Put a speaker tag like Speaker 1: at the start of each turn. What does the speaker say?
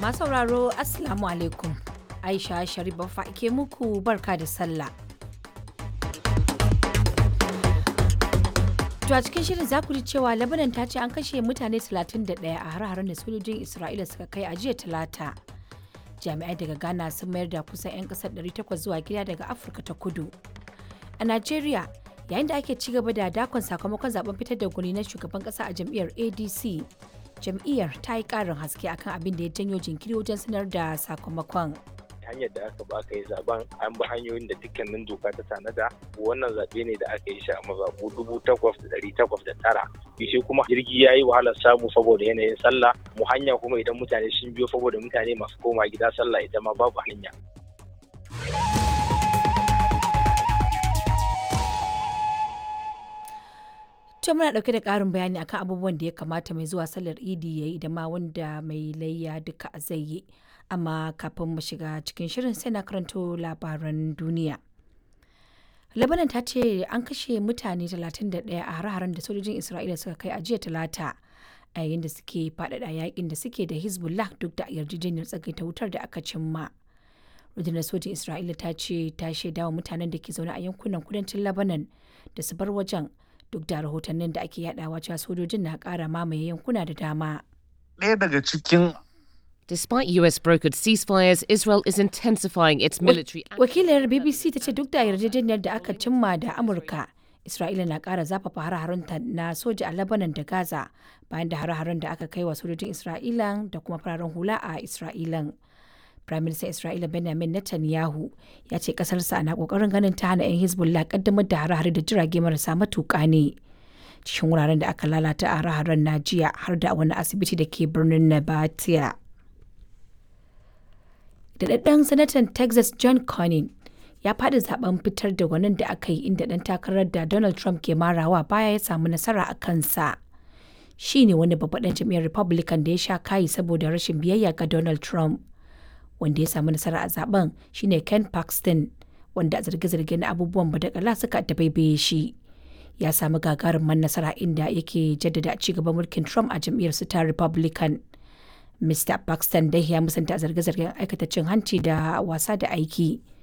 Speaker 1: Masu sauraro Assalamu alaikum. Aisha Sharif Baffa ke muku barka da sallah. To a cikin shirin za ku ji cewa Lebanon ta ce an kashe mutane 31 a har-haren da sojojin Isra'ila suka kai a jiya Talata. Jami'ai daga Ghana sun mayar da kusan 'yan kasar 800 zuwa gida daga Afirka ta Kudu. A Najeriya, yayin da ake ci gaba da dakon sakamakon zaben fitar da gwani na shugaban kasa a jam'iyyar ADC, jam'iyyar ta yi karin haske akan abin da ya janyo jinkiri wajen sanar da sakamakon.
Speaker 2: hanyar da aka ba yi zaben an bi hanyoyin da dukkanin doka ta tanada wannan zaɓe ne da aka yi shi a mazaɓu dubu takwas da ɗari takwas da tara shi kuma jirgi ya yi wahalar samu saboda yanayin sallah mu hanya kuma idan mutane sun biyo saboda mutane masu koma gida sallah ita ma babu hanya
Speaker 1: To muna ɗauke da ƙarin bayani akan abubuwan da ya kamata mai zuwa sallar idi ya yi da ma wanda mai layya duka zai yi. Amma kafin mu shiga cikin shirin sai na karanto labaran duniya. Lebanon ta ce an kashe mutane 31 a hare-haren da sojojin Isra'ila suka kai a jiya talata a yayin da suke faɗaɗa yakin da suke da Hezbollah duk da yarjejeniyar tsagaita wutar da aka cimma. rundunar sojin Isra'ila ta ce ta shaidawa mutanen da ke zaune a yankunan kudancin Lebanon da su bar wajen duk da rahotannin da ake yadawa cewa sojojin na kara mamaye yankuna da dama.
Speaker 3: Ɗaya daga cikin
Speaker 4: Despite US brokered ceasefires, Israel is intensifying its military
Speaker 1: Wakilar BBC ta ce duk da yarjejeniyar da aka cimma da Amurka, Isra'ila na ƙara zafafa hare-harenta na soja a Lebanon da Gaza bayan da hare-haren da aka kai wa sojojin Isra'ilan da kuma fararen hula a Isra'ilan. Firaministan Isra'ila Benjamin Netanyahu ya ce ƙasarsa na ƙoƙarin ganin ta hana 'yan Hezbollah ƙaddamar da hare-hare da jirage marasa matuƙa ne. Cikin wuraren da aka lalata a hare-haren na jiya har da wani asibiti da ke birnin Nabatia. Daɗaɗɗen sanatan Texas John Cornyn ya faɗi zaben fitar da gwanin da aka yi inda ɗan takarar da Donald Trump ke marawa baya ya samu nasara a kansa. Shi ne wani babban ɗan jam'iyyar Republican da ya sha kayi saboda rashin biyayya ga Donald Trump. Wanda ya samu nasara a zaben shine Ken Paxton, wanda a zarge-zarge na abubuwan badakala suka dabaibaye shi. Ya samu gagarumin nasara inda yake jaddada ci gaban mulkin Trump a jam'iyyar su ta Republican. Mr. Paxton dai ya musanta zarge-zargen aikata cin hanci da wasa da aiki.